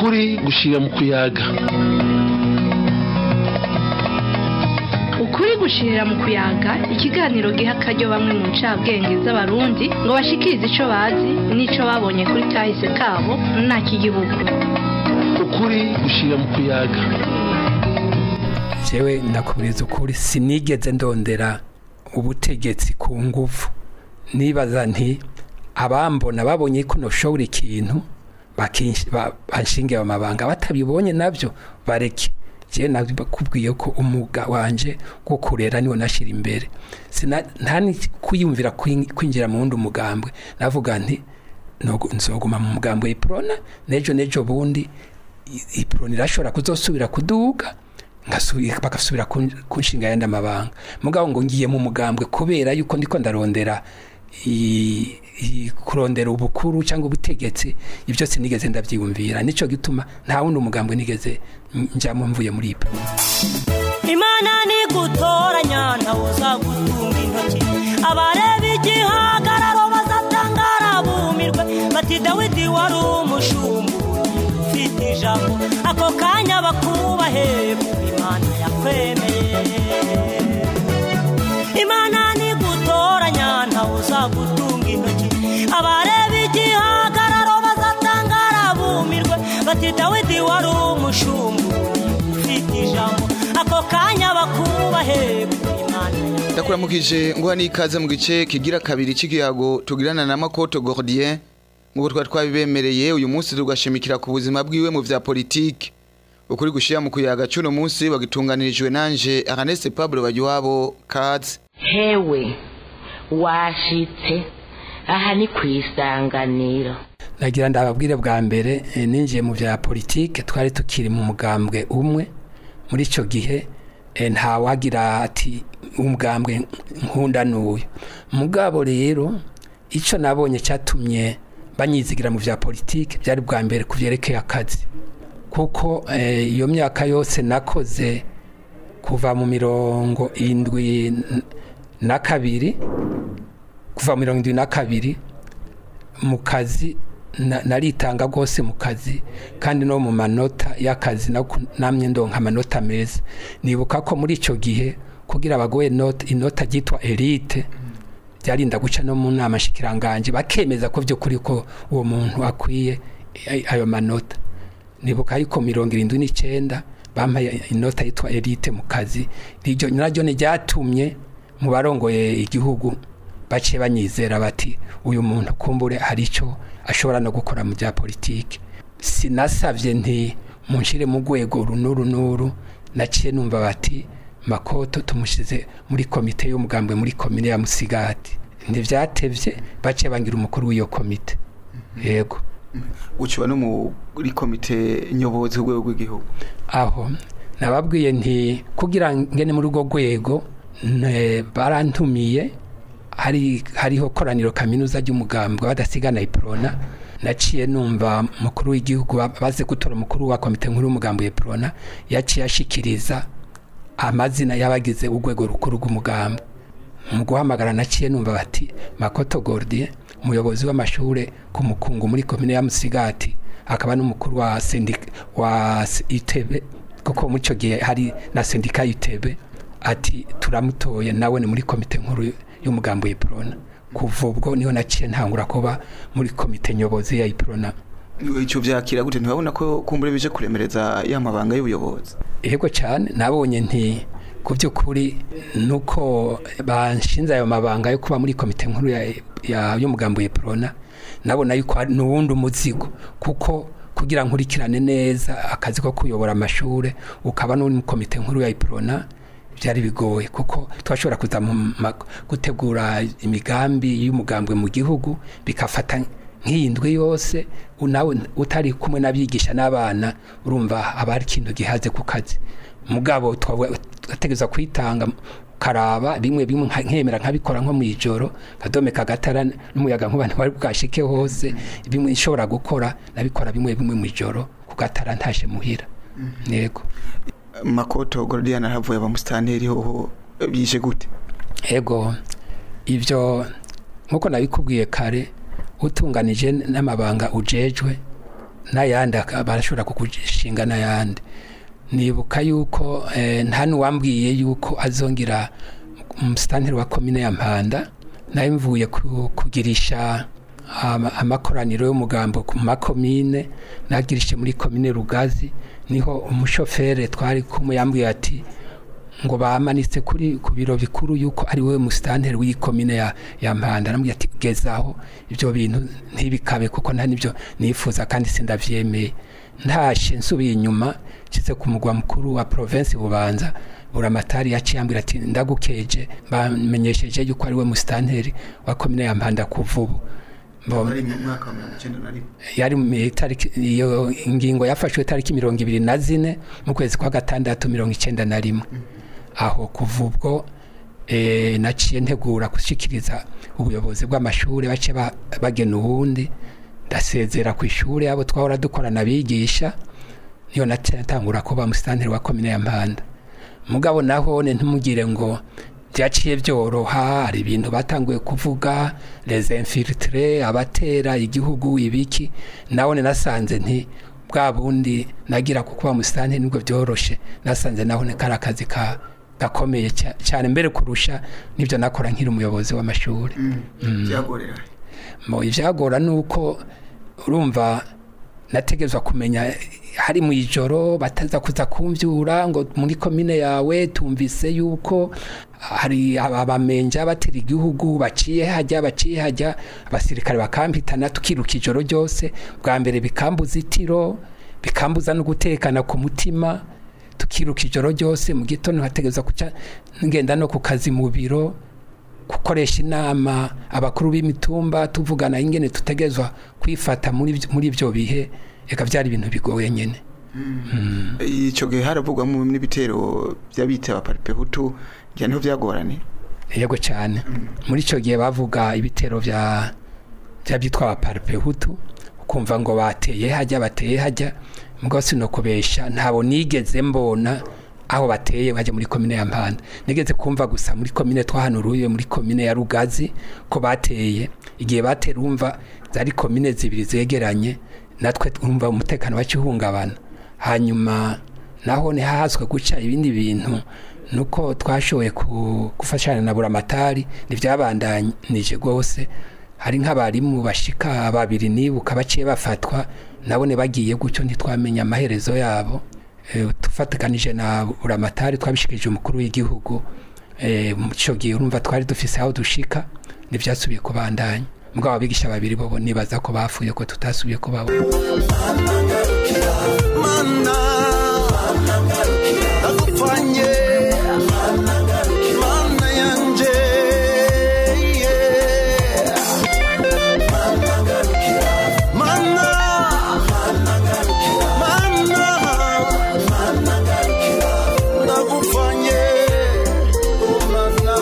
ukuri gushira mu kuyaga ukuri gushirira mu kuyaga ikiganiro giha akaryo bamwe mu ncabwenge z'abarundi ngo bashikirize ico bazi n'ico babonye kuri kahise kabo nta k'igihugu ukuri gushira mu kuyaga jewe ndakubwiza ukuri sinigeze ndondera ubutegetsi ku nguvu nibaza nti abambona babonye ko noshobora ikintu bakinsh- ba- banshingiye amabanga batabibonye nabyo bareke jewe nakubwiye ko umuga wanje wo kurera niwo nashira imbere Sina- nta ni kwiyumvira kwin- kwinjira mu wundi umugambwe navuga nti nogu- nzoguma mu mugambwe iprona nejo nejo bundi i- iprona irashobora kuzosubira kuduga ngasubi- bagasubira kun- kunshinga yandi amabanga mugabo ngo ngiye mu mugambwe kubera yuko ndiko ndarondera i- i- kurondera ubukuru cyangwa ubutegetsi ibyo sinigeze ndabyiyumvira nico gituma nta wundi umugambwe nigeze njyamo mvuye muri ipo imana nigutoranya ntawe uzagutunga intoki abareba igihagararo bazatangara bumirwe bati dawidi wari umushumbu ufite ijambo ako kanya bakubahe kuko imana yakwemeye imana nigutoranya ntawe uzagutunga intoki abareba igihagararo bazatangara bumirwe bati dawidi wari umushumbu ufite ijambo ako kanya bakubahe kuko imana yakwemeye ndakuramukije nguha n'ikaze mu gice kigira kabiri cy'igihago tugirana na makoto gordien nk'uko twari twabibemereye uyu munsi tugashimikira ku buzima bwiwe mu vya politiki ukuri gushira mu kuyaga cy'uno munsi bagitunganirijwe nanje Ernest Pablo Bagiwabo Kads hewe washitse aha ni ku isanganiro nagira ndababwire bwa mbere eh, ninjiye mu bya politike twari tukiri mu mugambwe umwe muri icyo gihe eh, nta wagira ati umugambwe nkunda n'uyu mugabo rero icyo nabonye cyatumye banyizigira mu bya politike byari bwa mbere ku byerekeye akazi kuko eh, iyo myaka yose nakoze kuva mu mirongo indwi na kabiri kuva mu mirongo indwi na kabiri mu kazi na- naritanga rwose mu kazi kandi no mu manota y'akazi nako namye ndonka amanota meza nibuka ko muri icyo gihe kugira bagoye inota inota ryitwa elite byarinda guca no mu nama shikiranganje bakemeza ko by'ukuri ko uwo muntu akwiye ay- ayo manota nibuka yuko mirongo irindwi n'icyenda bampaye inota yitwa elite mu kazi iryo naryo ni ryatumye mu barongoye igihugu baciye banyizera bati uyu muntu kumbure hari icyo ashobora no gukora mu bya politiki sinasabye nti munshire mu rwego runuru nuru naciye numva bati makoto tumushyize muri komite y'umugambwe muri komine ya musigati ntibyatevye baciye bangira umukuru w'iyo komite yego uciba no muri komite nyobozi rwego rw'igihugu aho nababwiye nti kugira ngene muri urwo rwego ne- barantumiye hari hariho koraniro kaminuza ry'umugambwe badasigana iprona naciye numva mukuru w'igihugu ba- baze gutora umukuru wa komite nkuru y'umugambwe iprona yaciye ashikiriza amazina y'abagize urwego rukuru rw'umugambwe mu guhamagara naciye numva bati makoto gordie umuyobozi w'amashure ku mukungu muri komine ya musigati akaba n'umukuru wa sendika wa S- itebe kuko muri icyo gihe hari na sendika y'itebe ati turamutoye nawe ni muri komite nkuru y'umugambi w'iprona kuva ubwo niho naciye ntangura kuba muri komite nyobozi ya iprona icyo byakira gute ntibabona ko kumbure bije kuremereza ya mabanga y'ubuyobozi yego cyane nabonye nti ku by'ukuri nuko banshinze ayo mabanga yo kuba muri komite nkuru ya- ya- y'umugambi w'iprona nabona yuko hari n'uwundi umuzigo kuko kugira nkurikirane neza akazi ko kuyobora amashure ukaba n'uri mu komite nkuru ya iprona byari bigoye kuko twashobora kuza mu ma- gutegura imigambi y'umugambwe mu gihugu bikafata nk'iyi ndwi yose u- nawe utari kumwe n'abigisha n'abana urumva haba hari ikintu gihaze ku kazi mugabo twategereza kwitanga karaba bimwe bimwe nka- nkemera nkabikora nko mu ijoro kadome kagatara n'umuyaga nkuba ntibari bwashike hose bimwe nshobora gukora nabikora bimwe bimwe mu ijoro ku gatara ntashe muhira yego makoto gordien aravuye abamusitanteri hoho bije gute ego ibyo nkuko nabikubwiye kare utunganije n'amabanga ujejwe n'ayandi aka- barashobora kugushinga n'ayandi nibuka yuko eh, nta n'uwambwiye yuko azongera umusitanteri wa komine ya mpanda nawe mvuye ku- kugirisha ama- amakoraniro y'umugambo ku makomine nagirishe muri komine rugazi niho umushoferi twari kumwe yambwiye ati ngo bamanitse kuri ku biro bikuru yuko ari wowe musitanteri w'iyi komine ya, ya mpanda namubwiye ati gezaho ibyo bintu ntibikabe kuko nta nibyo nifuza kandi sindavyemeye ntashe nsubiye inyuma nshitse ku mugwa mukuru wa province bubanza buramatari yaciye ambwira ati ndagukeje bamenyesheje yuko ari we musitanteri wa komine ya mpanda kuva ubu Mbo- ari mu mwaka wa mirongo icyenda na rimwe yari mu itariki iyo ingingo yafashwe tariki mirongo ibiri na zine mu kwezi kwa gatandatu mirongo icyenda na rimwe aho kuva ubwo eh, naciye ntegura gushyikiriza ubuyobozi bw'amashuri bace ba- bagena ubundi ndasezera ku ishuri abo twahora dukorana bigisha niyo natangura kuba musitanteri wa komine ya mpanda mugabo naho ne ntumugire ngo byaciye byoroha hari ibintu batanguye kuvuga les infiltrés abatera igihugu ibiki nawe nasanze nti bwa bundi nagira kuko musitanteri nibwo byoroshe nasanze naho ni kari akazi ka gakomeye cya- cyane mbere kurusha nibyo nakora nkiri umuyobozi w'amashuri byagorera mo ibyagora ni uko urumva nategezwa kumenya hari mu ijoro bataza kuza kumvyura ngo muri komine yawe tumvise yuko hari abamenja batera igihugu baciye hajya baciye hajya abasirikare bakampitana tukiruka ijoro ryose bwa mbere bikambuza itiro bikambuza no gutekana ku mutima tukiruka ijoro ryose mu gitondo hategezwa kuca ngenda no ku kazi mu biro gukoresha inama abakuru b'imitumba tuvugana ingene tutegezwa kwifata muri ibyo- muri ibyo bihe eka byari ibintu bigoye nyene icyo gihe haravugwamo n'ibitero by'abita abaparipehutu njya niho byagorane yego cyane muri icyo gihe bavuga ibitero bya byitwa abaparipehutu ukumva ngo bateye hajya bateye hajya mugabo sinokubesha ntabo nigeze mbona aho bateye bajya muri komine ya mpanda nigeze kumva gusa muri komine twahanuruye muri komine ya rugazi ko bateye igihe batera umva zari komine zibiri zegeranye natwe twumva umutekano wacihungabana hanyuma naho ntihahaswe guca ibindi bintu nuko twashoboye ku- gufashanya na buramatari ntibyabandanije rwose hari nk'abarimu bashika babiri nibuka baciye bafatwa nabone bagiye gutyo ntitwamenya amaherezo yabo Eh, tufatikanije na buramatari twabishikirije umukuru w'igihugu Eh, mu cyo gihe urumva twari dufise aho dushika ntibyasubiye kubandanya mugabo abigisha babiri bo nibaza ko bapfuye ko tutasubiye kubabona mana ndagupfanye mana yanje yeah. mana mana ndagupfanye oh mana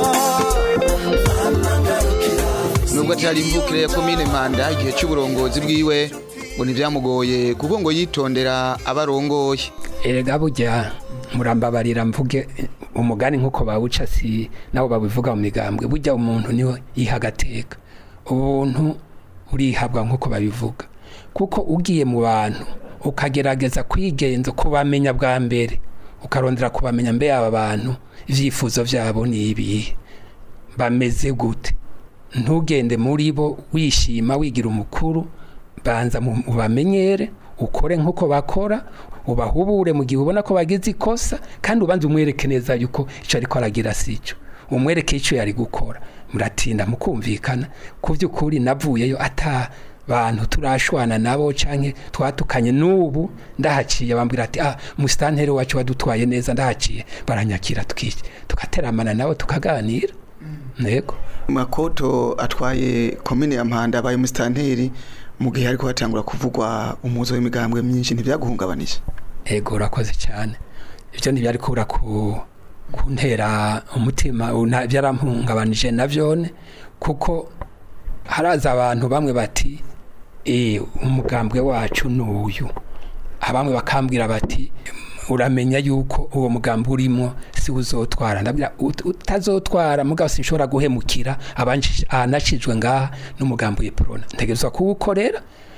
nubwo atari imvukire ya komine mpanda igihe cy'uburongozi bwiwe ngo ntibyamugoye kuko ngo yitondera abarongoye erega burya murambabarira mvuge umugani nk'uko bawuca si nabo babivuga mu migambwe burya umuntu niwe yiha agateka ubuntu urihabwa nk'uko babivuga kuko ugiye mu bantu ukagerageza kwigenza kubamenya bwa mbere ukarondera kubamenya mbe aba bantu ibyifuzo byabo ni ibihe bameze gute ntugende muri bo wishima wigira umukuru banza mu- ubamenyere ukore nk'uko bakora ubahubure mu gihe ubona ko bagize ikosa kandi ubanza umwereke neza yuko icyo ariko aragira si cyo umwereke icyo yari gukora muratinda mukumvikana ku by'ukuri navuyeyo ata bantu turashwana nabo canke twatukanye n'ubu ndahaciye bambwira ati ah musitanteri wacu wadutwaye neza ndahaciye baranyakira tuki- tugateramana nabo tukaganira yego makoto atwaye komine ya mpanda abaye umusitanteri mu gihe ariko hatangura kuvugwa umuzo w'imigambwe myinshi ntibyaguhungabanije ego urakoze cyane ibyo ntibyari kubura ku kuntera umutima una- byarampungabanije na byone kuko haraza abantu bamwe bati eh umugambwe wacu ni uyu abamwe bakambwira bati uramenya yuko uwo mugambi urimo si uzotwara ndabwira "Ut- utazotwara mugabo sinshobora guhemukira abanshije- ahanashijwe ngaha n'umugambi w'iprona ntegerezwa kuwukorera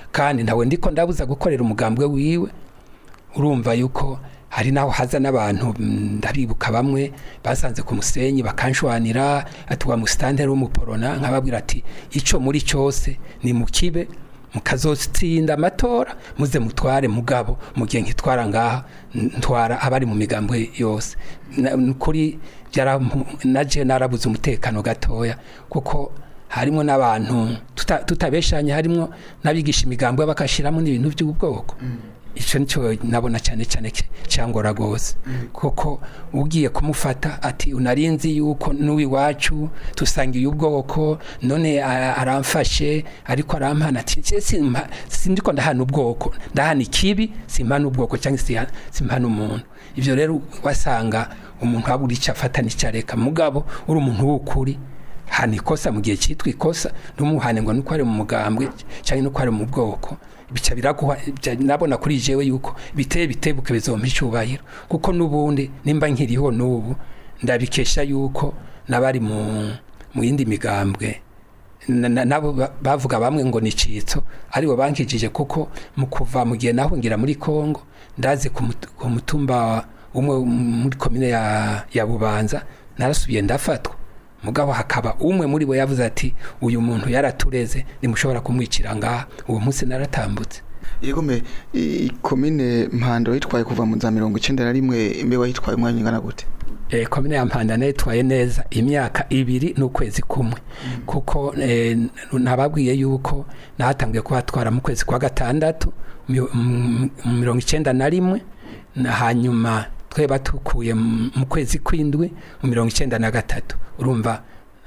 kandi ntawe ndiko ndabuza gukorera umugambwe wiwe urumva yuko hari naho haza n'abantu mm, ndabibuka bamwe basanze ku musenyi bakanshwanira ati wa musitanteri w'umuporona nkababwira ati ico muri cyose ni mukibe mukazotsinda amatora muze mutware mugabo mu gihe nkitwara ngaha n- ntwara abari mu migambwe yose Na- n- kuri byara- naje narabuze umutekano gatoya kuko harimo n'abantu tuta- tutabeshanye harimo n'abigisha imigambwe bakashiramo n'ibintu by'ubwoko icyo nicyo nabona cyane cyane ki- cyangora rwose kuko ugiye kumufata ati unarinzi yuko n'uwiwacu dusangiye ubwoko none a- aramfashe ariko arampana ati "Je simpa- sindiko ndahana ubwoko ndahana ikibi simpana ubwoko cyangwa siha- simpana umuntu ibyo rero wasanga umuntu waba uri icyo afata n'icyo areka mugabo uri umuntu w'ukuri hana ikosa mu gihe cyitwa ikosa ntumuhane ngo nuko ari mu mugambwe cyangwa nuko ari mu bwoko bica biraguha bya- nabona kuri jewe yuko biteye bitebuke bizompa icyubahiro kuko n'ubundi nimba nkiriho n'ubu ndabikesha yuko n'abari mu mu yindi migambwe na- na- nabo ba- bavuga bamwe ngo ni citso aribo bankijije kuko mu kuva mu gihe nahungira muri Kongo ndazi ku mut- ku mutumba umwe muri komine ya, ya Bubanza narasubiye ndafatwa mugabo hakaba umwe muri bo yavuze ati uyu muntu yaratureze nimushobora kumwicira ngaha uwo munsi naratambutse yego me i- komine mpando yitwaye kuva mu za mirongo icenda na rimwe imbe wayitwaye umwanya ungana gute e, komine ya mpanda nayitwaye neza imyaka ibiri n'ukwezi kumwe kuko e, nababwiye yuko nahatangiye kuhatwara mu kwezi kwa gatandatu mu- mu mu mirongo icenda na rimwe na hanyuma twe batukuye mu mu kwezi kw'indwi mu mirongo icenda na gatatu urumva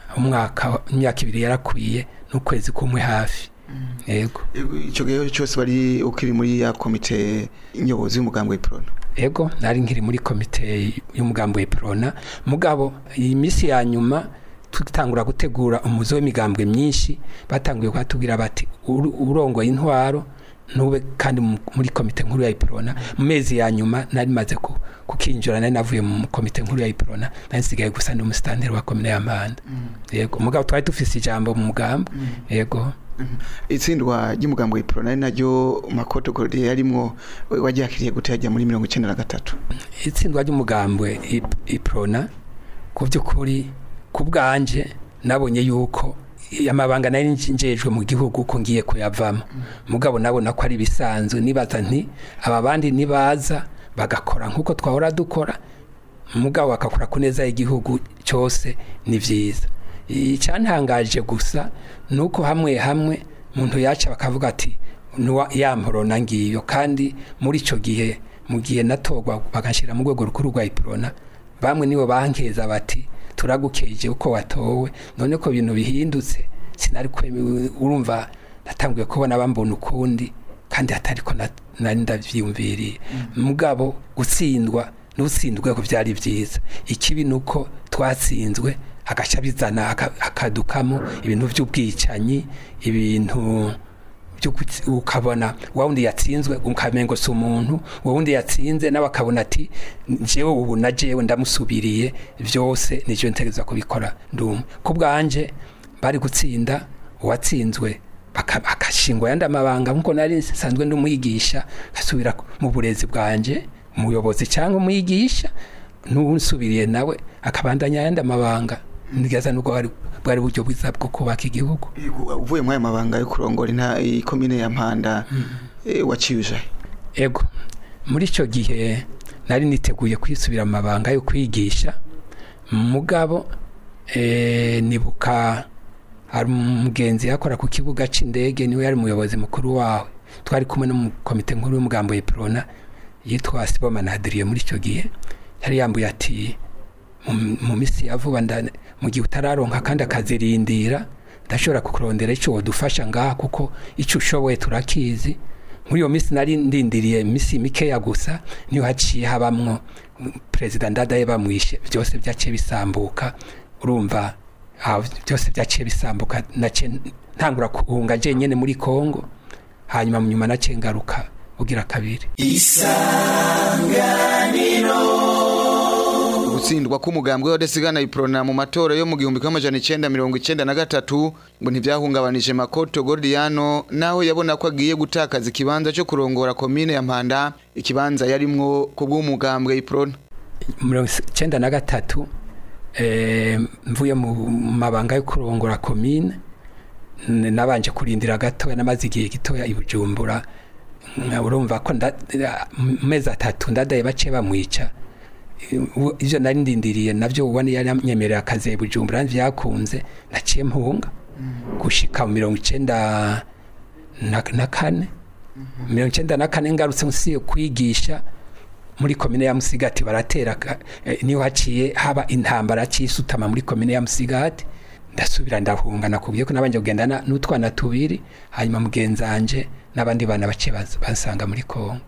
umwaka imyaka ibiri yarakwiye n'ukwezi kumwe hafi yego Yego, ico gihe cyose bari ukiri muri ya komite nyobozi y'umugambwe w'iprona ego nari nkiri muri komite y'umugambi w'ipirona mugabo iyi minsi ya nyuma tutangura gutegura umuzo w'imigambwe myinshi batanguye kuhatubwira bati "Uru- urongoye intwaro ntube kandi mu- muri komite nkuru ya ipirona mu mezi ya nyuma nari maze ku- kukinjira nari navuye mu komite nkuru ya ipirona nari nsigaye gusa ndi umusitanteri wa komine ya mpanda yego mugabo twari dufise ijambo mu mugambi yego itsindwa ry'umugambwe w'iprona ari naryo makoto gordier yarimwo waryakiriye gute yajya muri mirongo icenda na gatatu itsindwa ry'umugambwe ip- iprona ku by'ukuri ku bwanje nabonye yuko amabanga nari njejwe mu gihugu ko ngiye kuyavamo mugabo nabona ko ari bisanzwe nibaza nti aba bandi nibaza bagakora nk'uko twahora dukora mugabo bakakora ku neza y'igihugu cyose ni byiza icyantangaje gusa ni uko hamwe hamwe umuntu yaca bakavuga ati "Nuwa- ya mporona ngiyo kandi muri icyo gihe mu gihe natorwa bagashyira mu rwego rukuru rwa ipirona bamwe nibo bankeza bati turagukeje uko watowe none ko ibintu bihindutse sinari kweme- urumva natanguye kubona bambona ukundi kandi hatari ko na- nari ndabyiyumviriye mugabo gutsindwa n'utsindwe ko byari byiza ikibi ni uko twatsinzwe agaca bizana aka- akadukamo ibintu by'ubwicanyi ibintu byo gutsi- ukabona wa wundi yatsinzwe ukamengo si umuntu wa wundi yatsinze nawe akabona ati jewe ubu na jewe ndamusubiriye byose nivyo ntegereza kubikora ndumwe ku bwanje bari gutsinda uwatsinzwe baka- akashingwa yandi amabanga nkuko nari nsanzwe ndi umwigisha asubira mu burezi bwanje umuyobozi cyangwa umwigisha n'unsubiriye nawe akabandanya yandi amabanga nigeza nubwo bwari bwari buryo bwiza bwo kubaka igihugu Yego, uvuye muri aya mabanga yo kurongora inta ikomine ya mpanda eh, waciyuje ego muri icyo gihe nari niteguye kwisubira mu mabanga yo kwigisha mugabo eh, nibuka hari umugenzi yakora ku kibuga cy'indege niwe yari umuyobozi mukuru wawe twari kumwe no mu komite nkuru y'umugambo y'ipirona yitwa sibomana adiriye muri icyo gihe yari yambuye ati mu- mu minsi ya vuba nda- mu gihe utararonka kandi akazirindira ndashobora kukurondera icyo wadufasha ngaha kuko icyo ushoboye turakizi muri iyo minsi nari ndindiriye iminsi mikeya gusa niyo haciye habamwo mm, perezida ndadaye bamwishe byose byaciye bisambuka urumva ah, byose byaciye bisambuka naciye ntangura guhunga jenyene muri kongo hanyuma mu nyuma naciye ngaruka ugira kabiri ugutsindwa k'umugambwe w'adasigana iprona mu matora yo mu gihumbi kimwe amajana icenda mirongo icenda na gatatu ngo ntivyahungabanije makoto gordiano naho yabona ko agiye gutakaza ikibanza co kurongora komine ya mpanda ikibanza yarimwo ku bw'umugambwe iprona mirongo icenda na gatatu eh, mvuye mu mabanga yo kurongora komine n- nabanje kurindira gatoya namaze igihe gitoya i bujumbura nka urumva ko nda- mu mezi atatu ndadaye baciye bamwica Ubu- ivyo nari ndindiriye navyo ubona yari yanyemerera akazi i bujumbura vyakunze naciye mpunga gushika mu mirongo icenda na na kane mirongo icenda na kane ngarutse nsiye kwigisha muri komine ya Musigati baratera ka- eh, niho haciye haba intambara cisutama muri komine ya Musigati ndasubira ndahunga nakubwiye ko nabanje kugendana n'utwana tubiri hanyuma mugenzanje n'abandi bana bace bansanga muri Kongo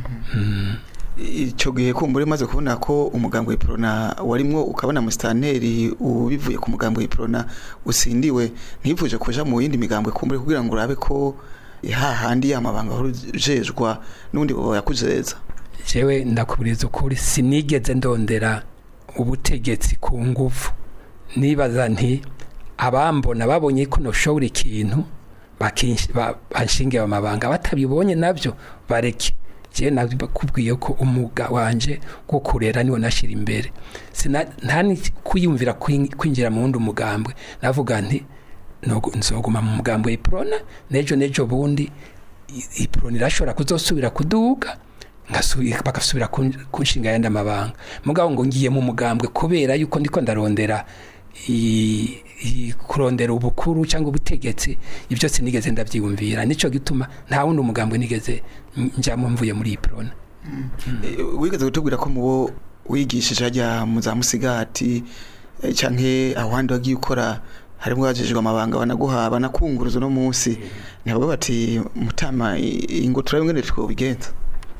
ico gihe kumbure maze kubona ko umugambwe iprona warimwo ukabona musitanteri ubivuye ku mugambwe iprona usindiwe ntivuje kuja mu yindi migambwe kumbure kugira ngo urabe ko hahandi yamabanga urujejwa n'undi bobo yakujeza jewe ndakuburiza ukuri sinigeze ndondera ubutegetsi ku nguvu nibaza nti abambona babonye ko noshobora ikintu bakinsh- ba- banshingiye amabanga batabibonye navyo bareke jewe nakubwiye ko umuga wanje wo kurera niwo nashira imbere Sina- nta ni kwiyumvira kwin- kwinjira mu wundi umugambwe navuga nti nogo- nzoguma mu mugambwe iprona nejo nejo bundi i- iprona irashobora kuzosubira kuduga ngasubi- bagasubira kun- kunshinga yandi amabanga mugabo ngo ngiye mu mugambwe kubera yuko ndiko ndarondera i- i- kurondera ubukuru cyangwa ubutegetsi ibyo sinigeze ndabyiyumvira nico gituma nta wundi umugambwe nigeze njyamo mvuye muri iprona Eh, wigeze kutubwira ko mubo wigishije hajya mu za musigati eh, canke ahandi wagiye ukora harimo wajejwe amabanga banaguha banakunguruza uno munsi ntabwo bati mutama i- ingo turabe ngene twobigenza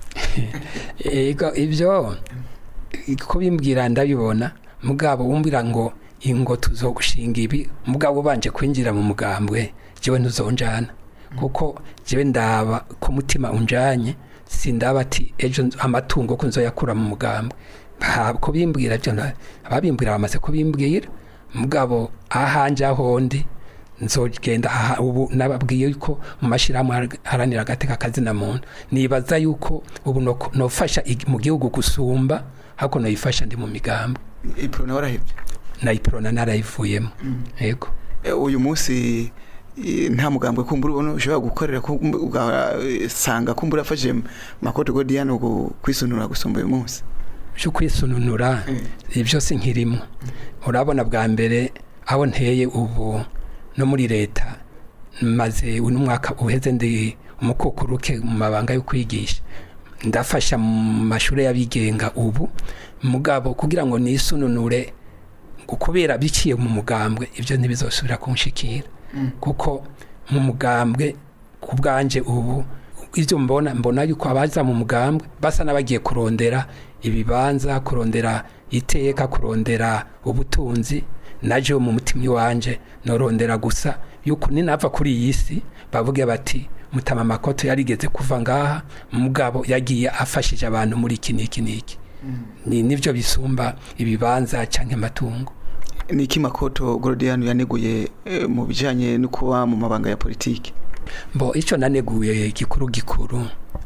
ego ibyo ko bimbwira ndabibona mugabo wumbwira ngo ingo tuzogushinga ibi mugabo ubanje kwinjira mu mugambwe jewe ntuzonjana kuko jewe ndaba ko mutima unjanye sindaba ati ejo nzo- amatungo ko nzoyakura mu mugambwe Ha- ko bimbwira byo nda- ababimbwira bamaze kubimbwira mugabo ahanje ahondi nzogenda aha ubu nababwiye yuko mu mashyirahamwe har- haranira agateka kazina muntu nibaza yuko ubu no- nofasha ig- mu gihugu gusumba hako noyifasha ndi mu migambi iprona warahevye na iprona narayivuyemo yego Eh, uyu munsi eh, nta mugambwe kumbura ubona ushobora gukorera ko ugasanga kumbura afashe makoto godiyano kwisunura gusumba uyu munsi cyo kwisununura ibyo si nkirimo urabona bwa mbere aho nteye ubu no muri leta maze uno mwaka uheze ndi umukukuruke mu mabanga yo kwigisha ndafasha mu mashuri y'abigenga ubu mugabo kugira ngo nisununure ngo kubera biciye mu mugambwe ibyo ntibizosubira kunshikira kuko mu mugambwe ku bwanje ubu ibyo mbona mbona yuko abaza mu mugambwe basa n'abagiye kurondera ibibanza kurondera iteka kurondera ubutunzi naje mu mutima iwanje norondera gusa yuko ninava kuri iyi si bavuge bati mutama makoto yarigeze kuva ngaha mugabo yagiye afashije abantu muri iki n'iki n'iki ni nivyo bisumba ibibanza canke amatungo ni iki makoto godiyano yaneguye eh, mu bijanye no kuba mu mabanga ya politiki mbo ico naneguye gikuru gikuru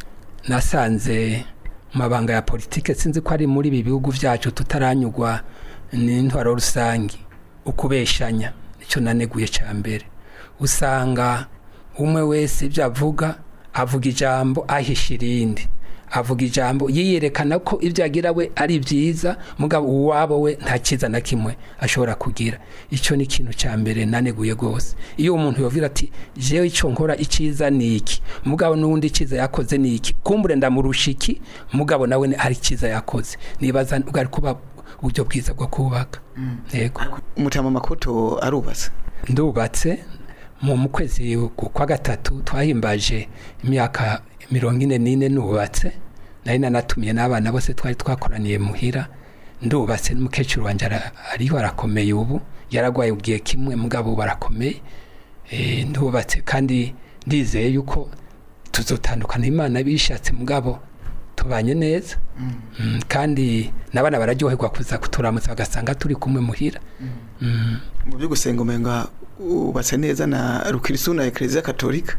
nasanze mu mabanga ya politike sinzi ko ari muri ibi bihugu vyacu tutaranyugwa n'intwaro rusangi ukubeshanya ico naneguye ca mbere usanga umwe wese ibyo avuga avuga ijambo ahisha irindi avuga ijambo yiyerekana ko ibyo agira we ari byiza mugabo uwabo we nta cyiza na kimwe ashobora kugira icyo ni ikintu cya mbere naneguye rwose iyo umuntu yovira ati jewe icyo nkora icyiza ni iki mugabo n'undi icyiza yakoze ni iki kumbure ndamurusha iki mugabo nawe ni- hari icyiza yakoze nibaza bwari kuba uburyo bwiza bwo kubaka yego umutama makoto arubatse ndubatse mu mu kwezi kwa gatatu twahimbaje imyaka mirongo ine n'ine nubatse nari nanatumiye n'abana bose twari twakoraniye muhira ndubatse n'umukecuru wanjye ara- ariho arakomeye ubu yaragwaye ubwiye kimwe mugabo ubu arakomeye Eh, ndubatse kandi ndizeye yuko tuzotandukana imana bishatse mugabo tubanye neza Mm, kandi n'abana bararyoherwa kuza kuturamutsa bagasanga turi kumwe muhira Mm. mu byo gusenga umenga ubatse neza na rukirisu na ekereziya katolika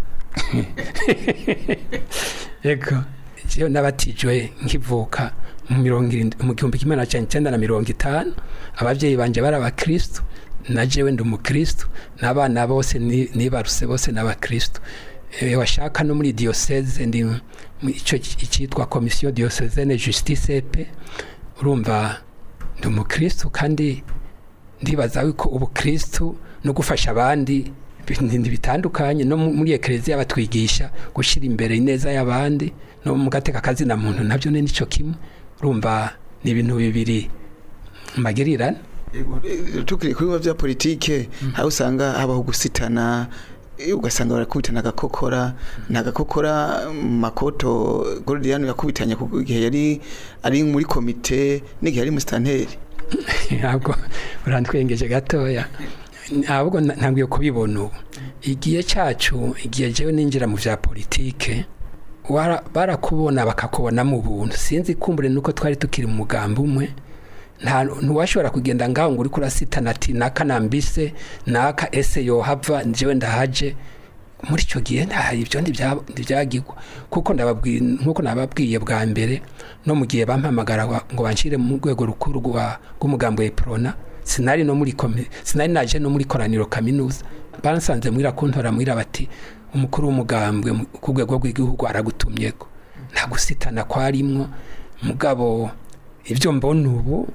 yego jewe nabatijwe nkivuka mu mirongo irindwi mu gihumbi kimwe na cenda icenda na mirongo itanu abavyeyi banje bari abakristu na jewe ndi umukristu n'abana bose ni- nibaruse bose n'abakristu Eh, washaka no muri diocese ndi mu ico icitwa komisiyo diocesene justice pe urumva ndi umukristu kandi ndibaza yuko ubukristu no gufasha abandi ibintu bitandukanye no mu- muri ekereziya batwigisha gushyira imbere ineza y'abandi no mu gateka kazina muntu nabyo ni nicyo kimwe urumva ni ibintu bibiri magirirane Yego, eh, tukiri kuri biba bya politike aho usanga habaho gusitana eh, ugasanga barakubitana agakokora ni agakokora mm, makoto gordiano yakubitanye ku gihe yari ari muri komite n'igihe yari musitanteri ntabwo urantwengeje gatoya ahubwo na- ntabwiye kubibona ubu igihe cyacu igihe jewe ninjira mu bya politike wara- barakubona bakakubona mu buntu sinzi kumbure nuko twari tukiri mu mugambi umwe nta ntiwashobora kugenda ngaho ngo uriko urasitana ati naka nambise naka ese yohava jewe ndahaje muri icyo gihe nta ibyo ntibya- ntibyagirwa kuko ndababwiye nkuko nababwiye bwa mbere no mu gihe bampamagara wa- ngo banshire mu rwego rukuru rwa- rw'umugambi wa eprona sinari no muri komi- sinari naje no muri koraniro kaminuza bansanze mwira kuntora mwira bati umukuru w'umugambwe mu- ku rwego rw'igihugu aragutumyeko nta gusitana kwarimwo mugabo ibyo mbona ubu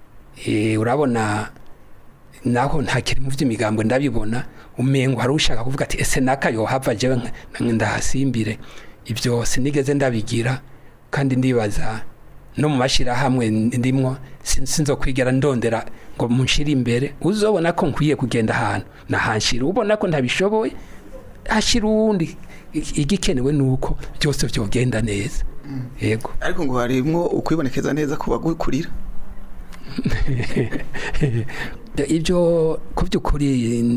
eh, urabona naho ntakiri mu by'imigambwe ndabibona umengo hari ushaka kuvuga ati ese naka yohava jewe nka- nka- ndahasimbire ibyo sinigeze ndabigira kandi ndibaza no mu mashyirahamwe ndimwo sin- sinzokwigera ndondera ngo munshire imbere uzobona ko nkwiye kugenda ahantu nahanshira ubona ko ntabishoboye hashira uwundi I- igikenewe ni uko byose byogenda neza yego ariko ngo harimwo ukwibonekeza neza ku bagukurira ibyo ku by'ukuri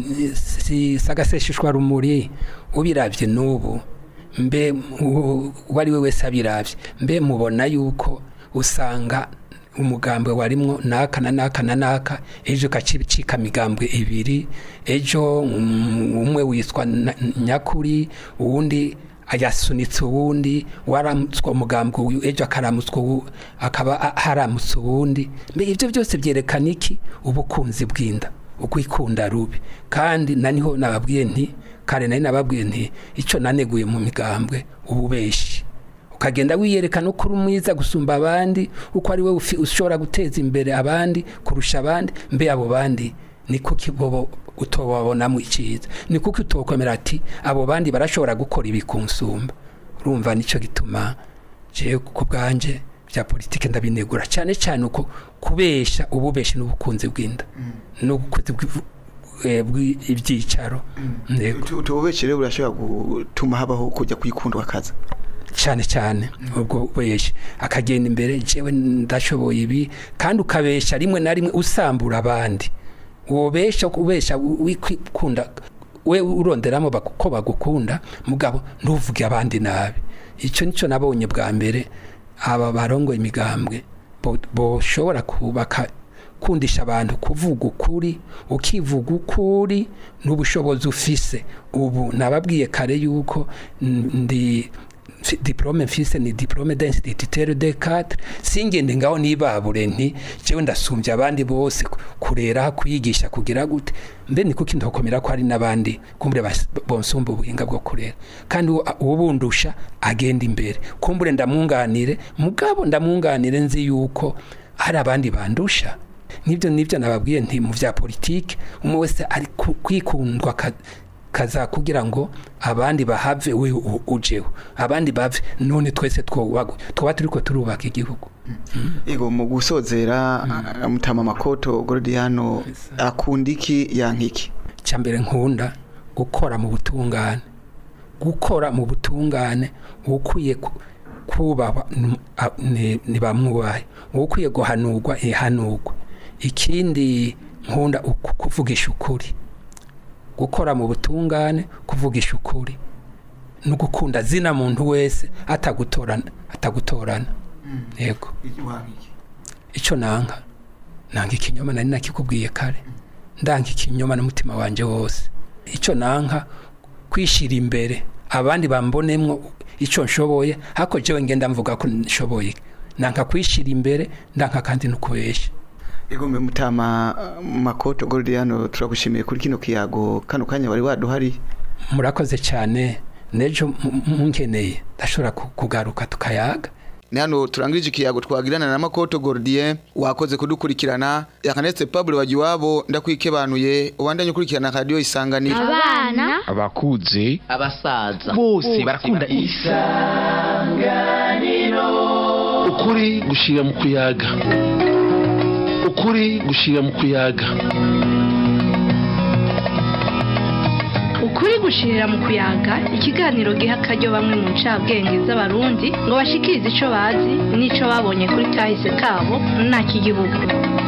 si sagasesheshwa rumuri ubirabye n'ubu mbe u- uwo ari we wese abirabye mbe mubona yuko usanga umugambwe warimwo naka na naka na naka ejo ukacika imigambwe ibiri ejo um, umwe witwa na- nyakuri uwundi ayasunitse uwundi waramutswa umugambwe uyu ejo akaramutswa uwu akaba a- haramutse uwundi mbe ibyo byose byerekana iki ubukunzi bw'inda ukwikunda rubi kandi naniho nababwiye nti kare nari nababwiye nti icyo naneguye mu migambwe ububeshi ukagenda wiyerekana uko uri mwiza gusumba abandi uko ari we ufi- ushobora guteza imbere abandi kurusha abandi mbe abo bandi ni kuki bobo utobabonamo icyiza ni kuki utokomera ati abo bandi barashobora gukora ibi kunsumba urumva nicyo gituma jewe ku bwanje bya politike ndabinegura cyane cyane uko kubesha ububeshi n'ubukunzi bw'inda n'ubukunzi bw'ivu- eh, bw'ibyicaro Ntego. utububeshe rero burashobora gutuma habaho kujya kwikundwa akaza cyane cyane ubwo weshe akagenda imbere jewe ndashoboye ibi kandi ukabesha rimwe na rimwe usambura abandi wobesha ubesha wikunda we uronderamo bak- ko bagukunda mugabo ntuvuge abandi nabi icyo nicyo nabonye bwa mbere aba barongo imigambwe bo- boshobora kubaka kundisha abantu kuvuga ukuri ukivuga ukuri n'ubushobozi ufise ubu nababwiye kare yuko n- ndi fi- diplome mfise ni diplome d'instituteur de cadre singende ngaho nibabure nti jewe ndasumbye abandi bose ku- kurera kwigisha kugira gute mbe ni kuki ndokomera ko hari n'abandi kumbure bas- bonsumba ubuhinga bwo kurera kandi uwo- uwubundusha agenda imbere kumbure ndamwunganire mugabo ndamwunganire nzi yuko hari abandi bandusha nibyo nibyo nababwiye nti mu bya politike umwe wese ari ku- kwikundwa ka- kaza kugira ngo abandi bahave we u- ujeho abandi bave none twese twoba twoba turiko turubaka igihugu yego mu gusozera mutama makoto gordiano akunda iki yankiki cyambere nkunda gukora mu butungane gukora mu butungane ukwiye ku- kubahwa n- a- ni- ntibamwubahe ukwiye guhanurwa ihanurwa ikindi nkunda uku- kuvugisha ukuri gukora mu butungane kuvugisha ukuri no gukunda zina muntu wese atagutorana atagutorana yego icyo nanka nanga ikinyoma nari nakikubwiye kare ndanga ikinyoma n'umutima wanjye wose icyo nanka kwishyira imbere abandi bambonemwo icyo nshoboye ariko jewe ngenda mvuga ko nshoboye nanka kwishyira imbere ndanka kandi no kubeshya Ego mbe mutama uh, makoto Gordiano turagushimiye kuri kino kiyago kano kanya wari waduhari murakoze cyane nejo mu- munkeneye ndashobora ku- kugaruka tukayaga ni hano turangirije ikiyago twagirana na makoto Gordien wakoze kudukurikirana Ernest Pablo Wagiwabo ndakwikebanuye ubandanye ukurikirana radio isanganiro abana abakuze abasaza bose barakunda ukuri gushira mu kuyaga ukuri gushira mu kuyaga ukuri gushirira mu kuyaga ikiganiro giha akaryo bamwe mu ncabwenge z'abarundi ngo bashikirize ico bazi n'ico babonye kuri kahise kabo nta kigihugu